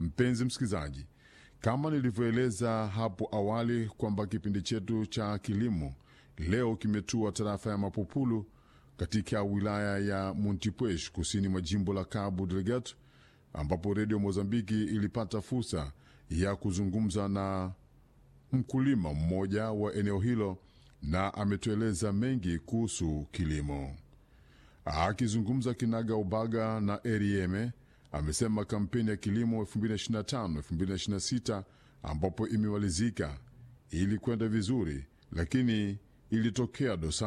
Mpenzi msikilizaji, kama nilivyoeleza hapo awali kwamba kipindi chetu cha kilimo leo kimetua tarafa ya Mapopulu katika wilaya ya Montepuez kusini mwa jimbo la Cabo Delgado, ambapo redio Mozambiki ilipata fursa ya kuzungumza na mkulima mmoja wa eneo hilo na ametueleza mengi kuhusu kilimo. Akizungumza kinaga ubaga na Erieme amesema kampeni ya kilimo 2025-2026 ambapo imemalizika ili kwenda vizuri, lakini ilitokea dosari